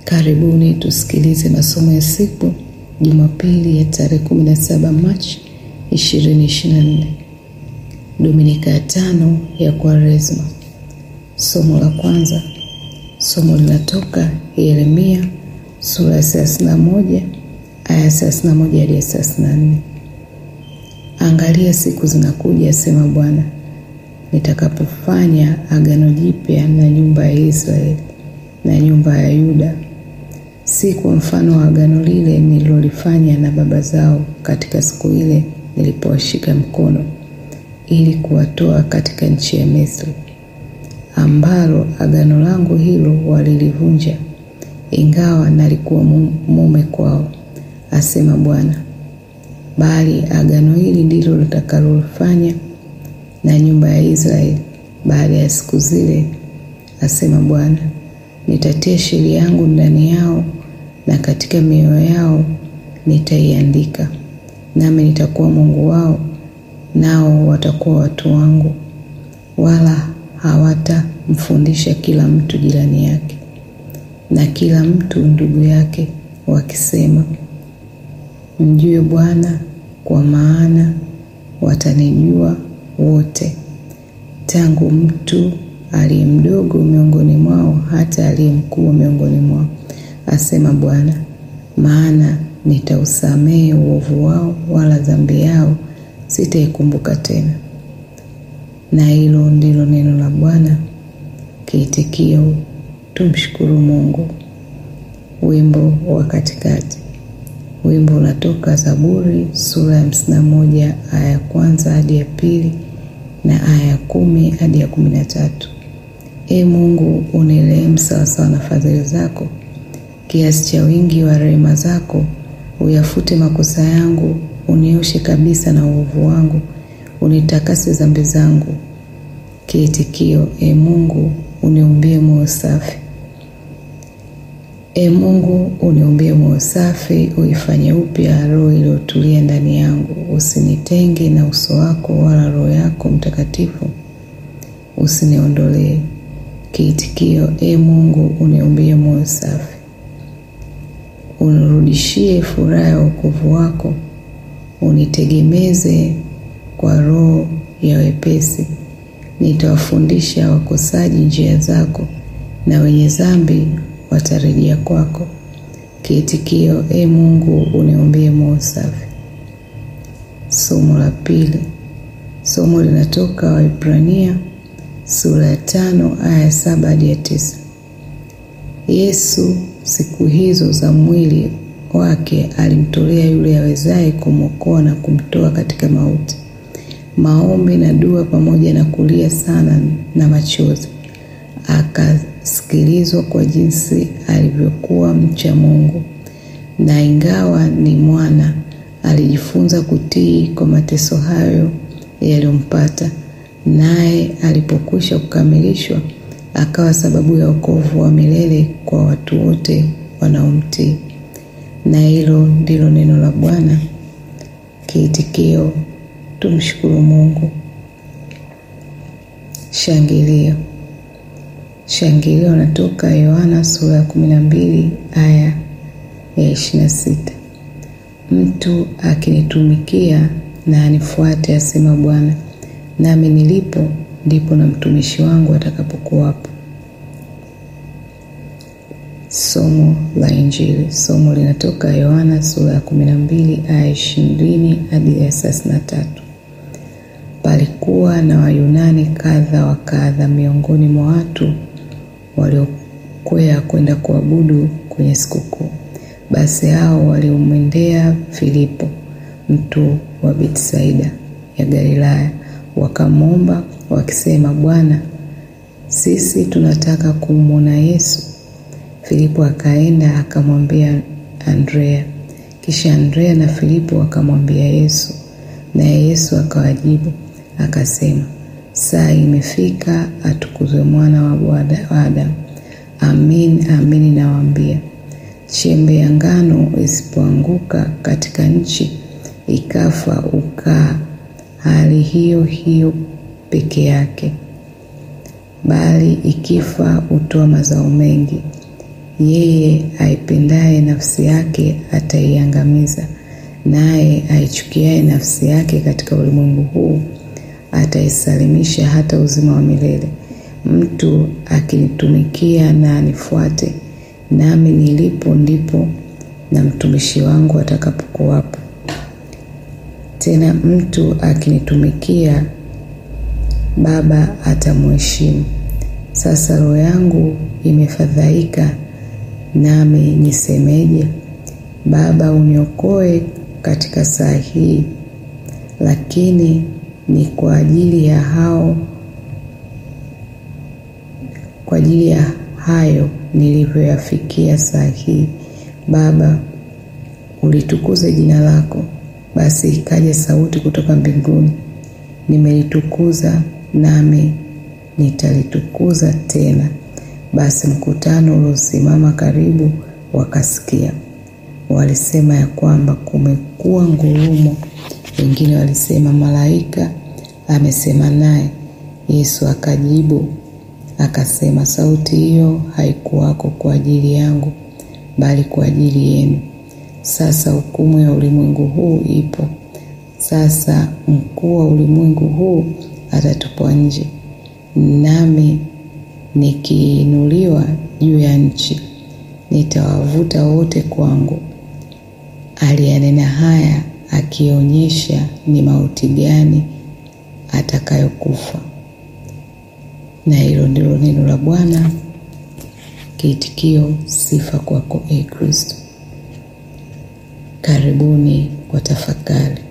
Karibuni tusikilize masomo ya siku Jumapili ya tarehe 17 Machi 2024, Dominika ya tano ya Kwaresma. Somo la kwanza, somo linatoka Yeremia sura ya 31 aya 31 hadi 34. Angalia, siku zinakuja, asema Bwana, nitakapofanya agano jipya na nyumba ya Israeli na nyumba ya Yuda, si kwa mfano wa agano lile nililolifanya na baba zao katika siku ile nilipowashika mkono ili kuwatoa katika nchi ya Misri, ambalo agano langu hilo walilivunja, ingawa nalikuwa mume kwao, asema Bwana. Bali agano hili ndilo litakalofanya na nyumba ya Israeli baada ya siku zile, asema Bwana. Nitatia sheria yangu ndani yao na katika mioyo yao nitaiandika, nami nitakuwa Mungu wao, nao watakuwa watu wangu. Wala hawatamfundisha kila mtu jirani yake na kila mtu ndugu yake, wakisema, Mjue Bwana, kwa maana watanijua wote, tangu mtu aliye mdogo miongoni mwao hata aliye mkuu miongoni mwao, asema Bwana. Maana nitausamehe uovu wao, wala dhambi yao sitaikumbuka tena. Na hilo ndilo neno la Bwana. Kiitikio: tumshukuru Mungu. Wimbo wa katikati. Wimbo unatoka Zaburi sura ya hamsini na moja aya ya kwanza hadi ya pili na aya ya kumi hadi ya kumi na tatu. Ee Mungu, unirehemu sawasawa na fadhili zako, kiasi cha wingi wa rehema zako. Uyafute makosa yangu, unioshe kabisa na uovu wangu, unitakase dhambi zangu. Kiitikio: Ee Mungu, uniumbie moyo safi. Ee Mungu, uniumbie moyo safi, uifanye upya roho iliyotulia ndani yangu. Usinitenge na uso wako, wala Roho yako Mtakatifu usiniondolee. Kiitikio: Ee Mungu, uniumbie moyo safi. Unirudishie furaha ya wokovu wako, unitegemeze kwa roho ya wepesi. Nitawafundisha wakosaji njia zako, na wenye dhambi watarejea kwako. Kiitikio: Ee Mungu, uniumbie moyo safi. Somo la pili. Somo linatoka Waebrania sura ya tano aya ya saba hadi ya tisa. Yesu siku hizo za mwili wake alimtolea yule awezaye kumwokoa na kumtoa katika mauti, maombi na dua, pamoja na kulia sana na machozi, akasikilizwa kwa jinsi alivyokuwa mcha Mungu. Na ingawa ni mwana, alijifunza kutii kwa mateso hayo yaliyompata naye alipokwisha kukamilishwa akawa sababu ya wokovu wa milele kwa watu wote wanaomtii. Na hilo ndilo neno la Bwana. Kiitikio: tumshukuru Mungu. Shangilio. Shangilio natoka Yohana sura ya kumi na mbili aya ya ishirini na sita. Mtu akinitumikia na anifuate, asema Bwana, nami nilipo ndipo na mtumishi wangu atakapokuwapo. Somo la Injili. Somo linatoka Yohana sura ya kumi na mbili aya ishirini hadi ya thelathini na tatu. Palikuwa na Wayunani kadha wa kadha miongoni mwa watu waliokwea kwenda kuabudu kwenye sikukuu. Basi hao waliomwendea Filipo, mtu wa Betsaida ya Galilaya wakamwomba wakisema, Bwana, sisi tunataka kumwona Yesu. Filipo akaenda akamwambia Andrea, kisha Andrea na Filipo wakamwambia Yesu, naye Yesu akawajibu akasema, saa imefika atukuzwe mwana wa Adamu. Amin, amin nawaambia, chembe ya ngano isipoanguka katika nchi ikafa ukaa hali hiyo hiyo peke yake, bali ikifa hutoa mazao mengi. Yeye aipendaye nafsi yake ataiangamiza, naye aichukiaye nafsi yake katika ulimwengu huu ataisalimisha hata uzima wa milele. Mtu akinitumikia na anifuate, nami nilipo ndipo na mtumishi wangu atakapokuwapo. Tena mtu akinitumikia, Baba atamheshimu. Sasa roho yangu imefadhaika, nami nisemeje? Baba, uniokoe katika saa hii. Lakini ni kwa ajili ya hao, kwa ajili ya hayo nilivyoyafikia saa hii. Baba, ulitukuze jina lako. Basi ikaja sauti kutoka mbinguni, nimelitukuza nami nitalitukuza tena. Basi mkutano uliosimama karibu wakasikia, walisema ya kwamba kumekuwa ngurumo. Wengine walisema malaika amesema naye. Yesu akajibu akasema, sauti hiyo haikuwako kwa ajili yangu, bali kwa ajili yenu. Sasa hukumu ya ulimwengu huu ipo. Sasa mkuu wa ulimwengu huu atatupwa nje, nami nikiinuliwa juu ya nchi nitawavuta wote kwangu. Aliyanena haya akionyesha ni mauti gani atakayokufa. Na hilo ndilo neno la Bwana. Kiitikio: sifa kwako, e Kristo. Karibuni kwa tafakari.